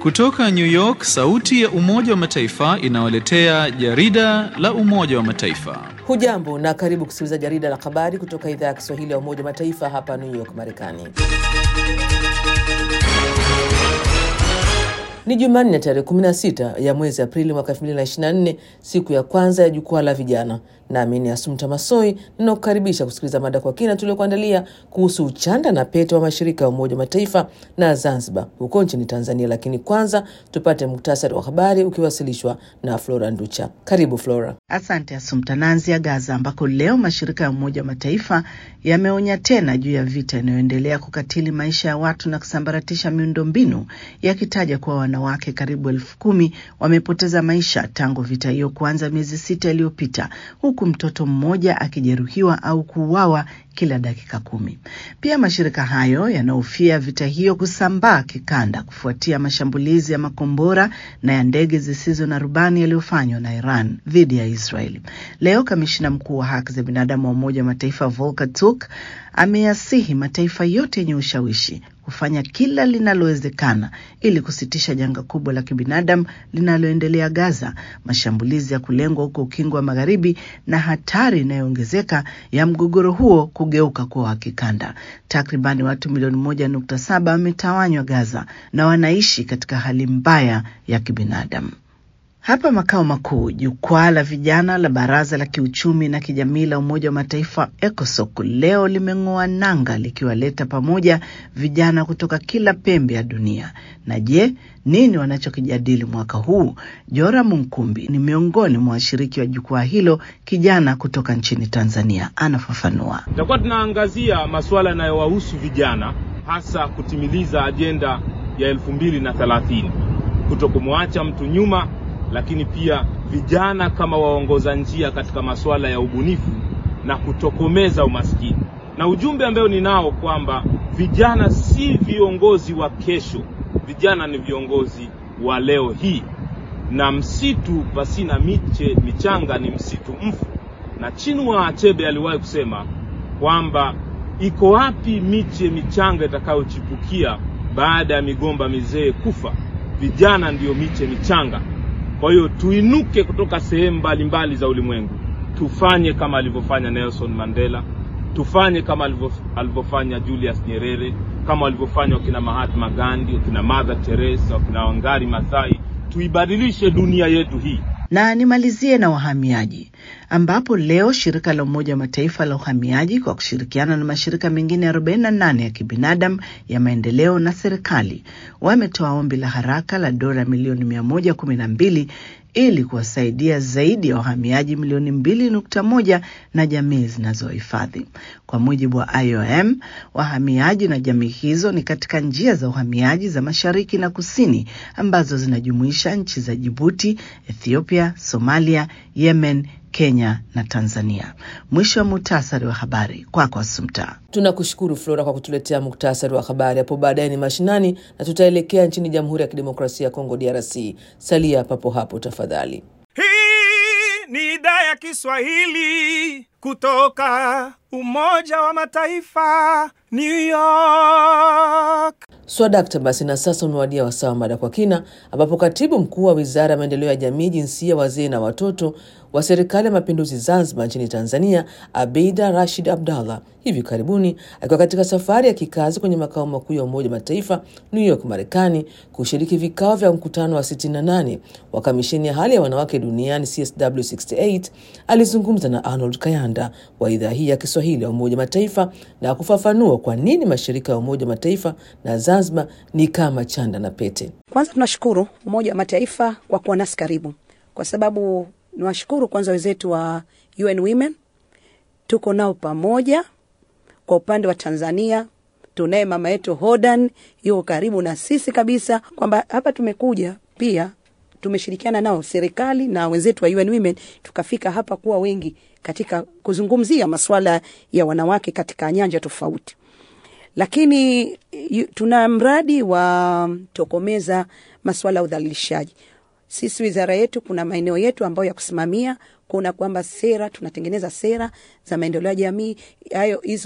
Kutoka New York, sauti ya Umoja wa Mataifa inawaletea jarida la Umoja wa Mataifa. Hujambo na karibu kusikiliza jarida la habari kutoka idhaa ya Kiswahili ya Umoja wa Mataifa hapa New York, Marekani. Ni Jumanne tarehe 16 ya mwezi Aprili mwaka 2024, siku ya kwanza ya jukwaa la vijana. Nami ni Asumta Masoi ninakukaribisha kusikiliza mada kwa kina tuliokuandalia kuhusu uchanda na pete wa mashirika ya Umoja wa Mataifa na Zanzibar huko nchini Tanzania. Lakini kwanza tupate muktasari wa habari ukiwasilishwa na Flora Nducha. Karibu Flora. Asante Asumta. Naanzia Gaza ambako leo mashirika ya Umoja wa Mataifa yameonya tena juu ya vita inayoendelea kukatili maisha ya watu na kusambaratisha miundombinu, yakitaja kuwa wanawake karibu elfu kumi wamepoteza maisha tangu vita hiyo kuanza miezi sita iliyopita, huku mtoto mmoja akijeruhiwa au kuuawa kila dakika kumi. Pia mashirika hayo yanahofia vita hiyo kusambaa kikanda kufuatia mashambulizi ya makombora na ya ndege zisizo na rubani yaliyofanywa na Iran dhidi ya Israeli. Leo kamishina mkuu wa haki za binadamu wa Umoja wa Mataifa Volker Turk ameyasihi mataifa yote yenye ushawishi kufanya kila linalowezekana ili kusitisha janga kubwa la kibinadamu linaloendelea Gaza, mashambulizi ya kulengwa huko Ukingo wa Magharibi na hatari inayoongezeka ya mgogoro huo kugeuka kuwa wa kikanda. Takribani watu milioni moja nukta saba wametawanywa Gaza na wanaishi katika hali mbaya ya kibinadamu. Hapa makao makuu, jukwaa la vijana la Baraza la Kiuchumi na Kijamii la Umoja wa Mataifa ECOSOC leo limeng'oa nanga likiwaleta pamoja vijana kutoka kila pembe ya dunia. Na je, nini wanachokijadili mwaka huu? Jora Munkumbi ni miongoni mwa washiriki wa jukwaa hilo, kijana kutoka nchini Tanzania, anafafanua. Tutakuwa tunaangazia masuala yanayowahusu vijana, hasa kutimiliza ajenda ya elfu mbili na thelathini, kuto kumwacha mtu nyuma lakini pia vijana kama waongoza njia katika masuala ya ubunifu na kutokomeza umaskini. Na ujumbe ambao ninao kwamba vijana si viongozi wa kesho, vijana ni viongozi wa leo hii, na msitu pasina miche michanga ni msitu mfu. Na Chinua Achebe aliwahi kusema kwamba iko wapi miche michanga itakayochipukia baada ya migomba mizee kufa? Vijana ndiyo miche michanga. Kwa hiyo tuinuke kutoka sehemu mbalimbali za ulimwengu, tufanye kama alivyofanya Nelson Mandela, tufanye kama alivyofanya Julius Nyerere, kama walivyofanya wakina Mahatma Gandhi, wakina Mother Teresa, wakina Wangari Maathai. Tuibadilishe dunia yetu hii. Na nimalizie na wahamiaji ambapo leo shirika la Umoja wa Mataifa la uhamiaji kwa kushirikiana na mashirika mengine 48 ya kibinadamu ya maendeleo na serikali wametoa ombi la haraka la dola milioni mia moja kumi na mbili ili kuwasaidia zaidi ya wahamiaji milioni mbili nukta moja na jamii zinazohifadhi. Kwa mujibu wa IOM, wahamiaji na jamii hizo ni katika njia za uhamiaji za mashariki na kusini ambazo zinajumuisha nchi za Jibuti, Ethiopia, Somalia, Yemen, Kenya na Tanzania. Mwisho wa muhtasari wa habari kwako, Asumta. Tunakushukuru Flora kwa kutuletea muktasari wa habari. Hapo baadaye ni mashinani na tutaelekea nchini Jamhuri ya Kidemokrasia ya Kongo, DRC. Salia papo hapo tafadhali. Hii ni idhaa ya Kiswahili kutoka Umoja wa Mataifa, New York. Swadakta basi, na sasa umewadia wasaa wa mada kwa kina, ambapo katibu mkuu wa Wizara ya Maendeleo ya Jamii, Jinsia, Wazee na Watoto wa Serikali ya Mapinduzi Zanzibar nchini Tanzania, Abeida Rashid Abdallah, hivi karibuni akiwa katika safari ya kikazi kwenye makao makuu ya Umoja wa Mataifa New York, Marekani, kushiriki vikao vya mkutano wa 68 wa Kamisheni ya Hali ya Wanawake Duniani CSW68, alizungumza na Arnold Kayanda wa idhaa hii ya Kiswahili ya Umoja wa Mataifa na kufafanua kwa nini mashirika ya Umoja wa Mataifa na Zanzibar ni kama chanda na pete. Kwanza tunashukuru Umoja wa Mataifa kwa kuwa nasi karibu, kwa sababu niwashukuru kwanza wenzetu wa UN Women, tuko nao pamoja. Kwa upande wa Tanzania tunaye mama yetu Hodan, yuko karibu na sisi kabisa, kwamba hapa tumekuja pia tumeshirikiana nao serikali na wenzetu wa UN Women, tukafika hapa kuwa wengi katika kuzungumzia masuala ya wanawake katika nyanja tofauti lakini tuna mradi wa tokomeza masuala ya udhalilishaji. Sisi wizara yetu kuna maeneo yetu ambayo ya kusimamia, kuna kwamba sera tunatengeneza sera za maendeleo ya jamii, hayo hizo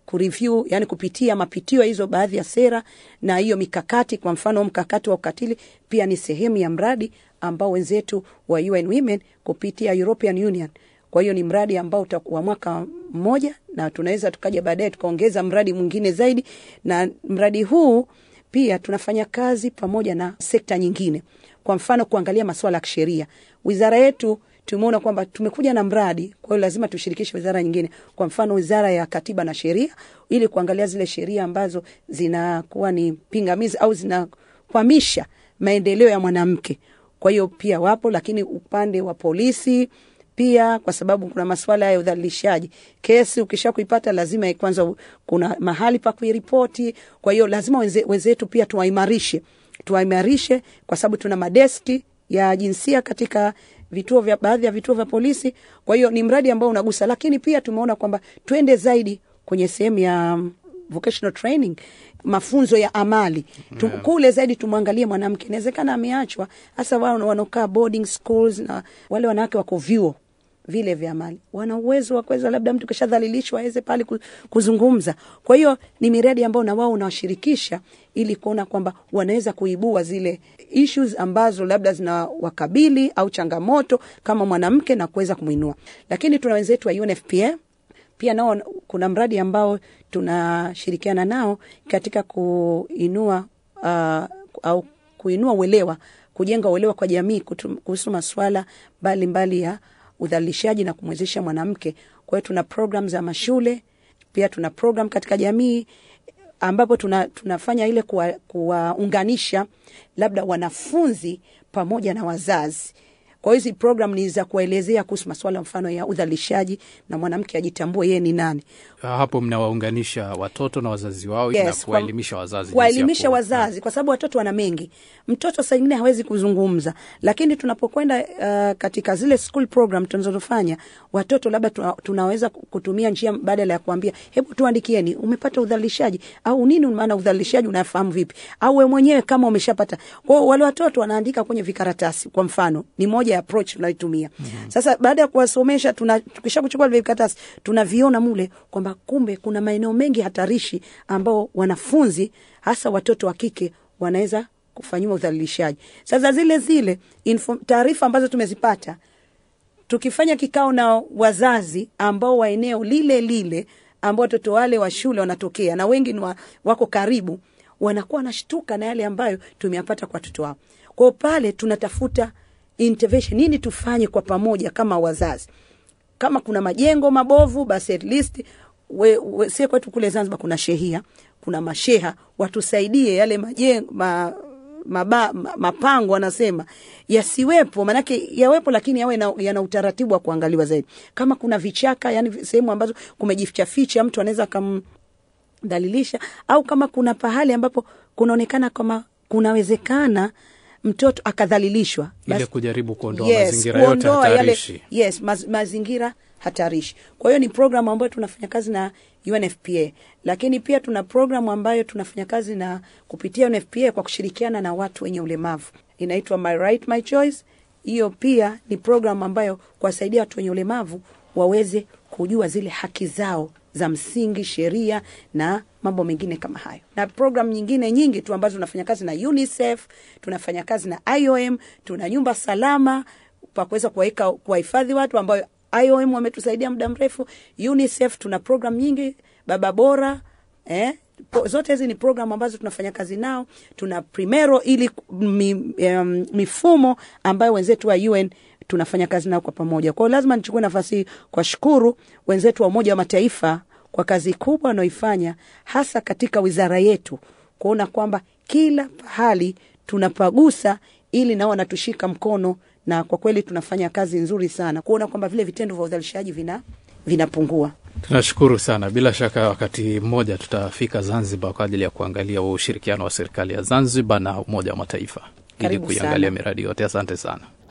kureview, yani kupitia mapitio ya hizo baadhi ya sera na hiyo mikakati. Kwa mfano mkakati wa ukatili pia ni sehemu ya mradi ambao wenzetu wa UN Women kupitia European Union. Kwa hiyo ni mradi ambao utakuwa mwaka mmoja, na tunaweza tukaja baadaye tukaongeza mradi mwingine zaidi, na mradi huu pia tunafanya kazi pamoja na sekta nyingine, kwa mfano kuangalia masuala ya kisheria. Wizara yetu tumeona kwamba tumekuja na mradi, kwa hiyo lazima tushirikishe wizara nyingine, kwa mfano wizara ya katiba na sheria, ili kuangalia zile sheria ambazo zinakuwa ni pingamizi au zinakwamisha maendeleo ya mwanamke. Kwa hiyo pia wapo, lakini upande wa polisi pia kwa sababu kuna masuala ya udhalilishaji. Kesi ukisha kuipata lazima kwanza u- kuna mahali pa kuiripoti. Kwa hiyo lazima wenze, wenzetu pia tuwaimarishe, tuwaimarishe kwa sababu tuna madeski ya jinsia katika vituo vya baadhi ya vituo vya polisi. Kwa hiyo ni mradi ambao unagusa, lakini pia tumeona kwamba twende zaidi kwenye sehemu ya um, vocational training mafunzo ya amali tu, kule zaidi tumwangalie mwanamke. Inawezekana ameachwa, hasa wao wanaokaa boarding schools na wale wanawake wako vyuo vile vya amali, wana uwezo wa kuweza, labda mtu kishadhalilishwa aweze pale ku- kuzungumza. Kwa hiyo ni miradi ambayo na wao unawashirikisha ili kuona kwamba wanaweza kuibua zile issues ambazo labda zinawakabili au changamoto kama mwanamke na kuweza kumwinua. Lakini tuna wenzetu wa UNFPA pia nao kuna mradi ambao tunashirikiana nao katika kuinua uh, au kuinua uelewa, kujenga uelewa kwa jamii kutu- kuhusu masuala mbalimbali ya udhalilishaji na kumwezesha mwanamke. Kwa hiyo tuna program za mashule, pia tuna program katika jamii ambapo tuna, tunafanya ile kuwa- kuwaunganisha labda wanafunzi pamoja na wazazi. Kwa hiyo hizi program ni za kuwaelezea kuhusu masuala mfano ya udhalilishaji na mwanamke ajitambue yeye ni nani. Hapo mnawaunganisha watoto na wazazi wao na Yes, kuwaelimisha wazazi, jinsi ya kuwaelimisha kuwa- wazazi, kwa sababu watoto wana mengi. Mtoto saa ingine hawezi kuzungumza, lakini tunapokwenda uh, katika zile school program tunazofanya watoto, labda tuna, tunaweza kutumia njia badala ya kuambia hebu tuandikieni, umepata udhalilishaji au nini, maana udhalilishaji unafahamu vipi, au wewe mwenyewe kama umeshapata. Kwa hiyo wale watoto wanaandika kwenye vikaratasi, kwa mfano, ni moja ya approach tunaitumia. Sasa baada ya kuwasomesha, tuna tukisha kuchukua vile vikaratasi, tunaviona mule kwamba kumbe kuna maeneo mengi hatarishi ambao wanafunzi hasa watoto wa kike wanaweza kufanyiwa udhalilishaji. Sasa zile zile info- taarifa ambazo tumezipata tukifanya kikao na wazazi ambao wa eneo lile lile ambao watoto wale wa shule wanatokea na wengi ni wa, wako karibu, wanakuwa wanashtuka na yale ambayo tumeyapata kwa watoto wao. Kwa hiyo pale tunatafuta intervention, nini tufanye kwa pamoja kama wazazi. Kama kuna majengo mabovu, basi at least we, we, sie kwetu kule Zanzibar kuna shehia, kuna masheha watusaidie yale majengo ma, maba, ma- mapango wanasema yasiwepo, maanake yawepo, lakini yawe na, yana utaratibu wa kuangaliwa zaidi. Kama kuna vichaka, yani sehemu ambazo kumejificha ficha, mtu anaweza akamdhalilisha, au kama kuna pahali ambapo kunaonekana kama kunawezekana mtoto akadhalilishwa, ile basi- kujaribu kuondoa Yes, mazingira yote kuondoa yale- hatarishi. yes, maz, mazingira hatarishi. Kwa hiyo ni programu ambayo tunafanya kazi na UNFPA, lakini pia tuna programu ambayo tunafanya kazi na kupitia UNFPA kwa kushirikiana na watu wenye ulemavu, inaitwa My Right My Choice. Hiyo pia ni programu ambayo kuwasaidia watu wenye ulemavu waweze kujua zile haki zao za msingi, sheria na mambo mengine kama hayo, na programu nyingine nyingi tu ambazo tunafanya kazi na UNICEF, tunafanya kazi na IOM, tuna nyumba salama pa kuweza kuwaweka kuwahifadhi watu ambayo IOM wametusaidia muda mrefu. UNICEF tuna program nyingi, baba bora eh, po- zote hizi ni program ambazo tunafanya kazi nao. Tuna Primero ili mi, um, mifumo ambayo wenzetu wa UN tunafanya kazi nao kwa pamoja. Kwa hiyo lazima nichukue nafasi hii kuwashukuru wenzetu wa Umoja wa Mataifa kwa kazi kubwa wanaoifanya hasa katika wizara yetu kuona kwamba kila pahali tunapagusa ili nao wanatushika mkono, na kwa kweli tunafanya kazi nzuri sana kuona kwamba vile vitendo vya udhalilishaji vina vinapungua. Tunashukuru sana. Bila shaka wakati mmoja tutafika Zanzibar kwa ajili ya kuangalia ushirikiano wa serikali ya Zanzibar na Umoja wa Mataifa ili Karibu kuiangalia sana. miradi yote. Asante sana.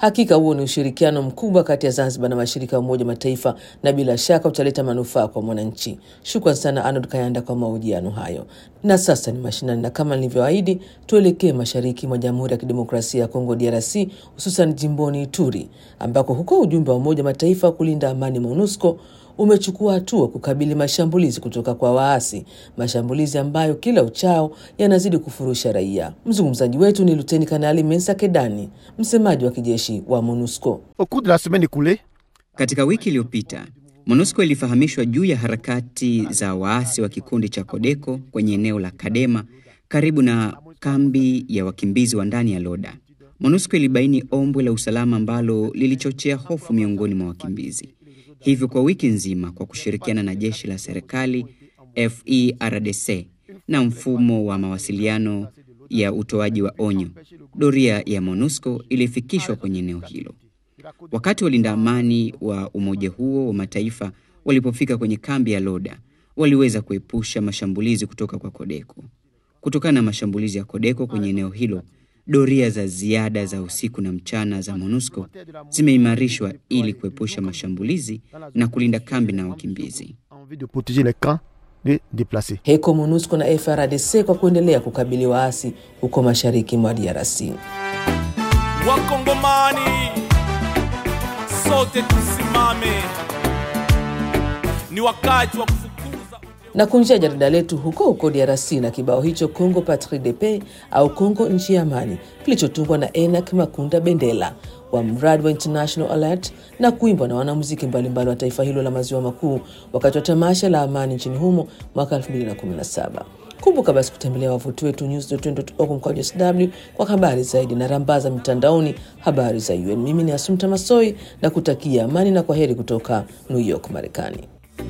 Hakika huo ni ushirikiano mkubwa kati ya Zanzibar na mashirika ya Umoja Mataifa na bila shaka utaleta manufaa kwa mwananchi. Shukran sana Arnold Kayanda kwa mahojiano hayo. Na sasa ni mashinani, na kama nilivyoahidi, tuelekee mashariki mwa Jamhuri ya Kidemokrasia ya Kongo DRC, hususan jimboni Ituri, ambako huko ujumbe wa Umoja Mataifa wa kulinda amani MONUSCO umechukua hatua kukabili mashambulizi kutoka kwa waasi, mashambulizi ambayo kila uchao yanazidi kufurusha raia. Mzungumzaji wetu ni Luteni Kanali Mensa Kedani, msemaji wa kijeshi wa MONUSCO. Au cours de la semaine écoulée, Katika wiki iliyopita MONUSCO ilifahamishwa juu ya harakati za waasi wa kikundi cha Kodeko kwenye eneo la Kadema karibu na kambi ya wakimbizi wa ndani ya Loda. MONUSCO ilibaini ombwe la usalama ambalo lilichochea hofu miongoni mwa wakimbizi. Hivyo kwa wiki nzima, kwa kushirikiana na jeshi la serikali FERDC na mfumo wa mawasiliano ya utoaji wa onyo, doria ya MONUSCO ilifikishwa kwenye eneo hilo. Wakati walinda amani wa umoja huo wa mataifa walipofika kwenye kambi ya Loda, waliweza kuepusha mashambulizi kutoka kwa Kodeko. Kutokana na mashambulizi ya Kodeko kwenye eneo hilo, doria za ziada za usiku na mchana za MONUSCO zimeimarishwa ili kuepusha mashambulizi na kulinda kambi na wakimbizi. en vue de protéger les camps des déplacés. Heko MONUSCO na FRDC kwa kuendelea kukabili waasi huko mashariki mwa DRC. Wakongomani sote tusimame, ni wakati wa kufukuza na kunjia jarida letu huko huko DRC na kibao hicho Congo Patrie de Paix au Congo nchi ya amani kilichotungwa na Enak Makunda Bendela wa mradi wa International Alert na kuimbwa na wanamuziki mbalimbali wa taifa hilo la maziwa makuu wakati wa tamasha la amani nchini humo mwaka 2017. Kumbuka basi kutembelea wavuti wetu news.org mkwaju sw kwa habari zaidi na rambaza mitandaoni habari za UN. Mimi ni Asumta Masoi na kutakia amani na kwa heri kutoka New York, Marekani.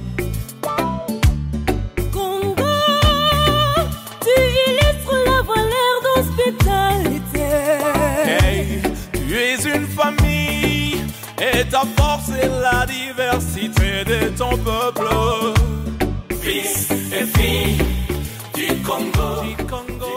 Congo, tu illustres la valeur d'hospitalité. Hey, tu es une famille et ta force est la diversité de ton peuple. Fils et filles du Congo, du Congo.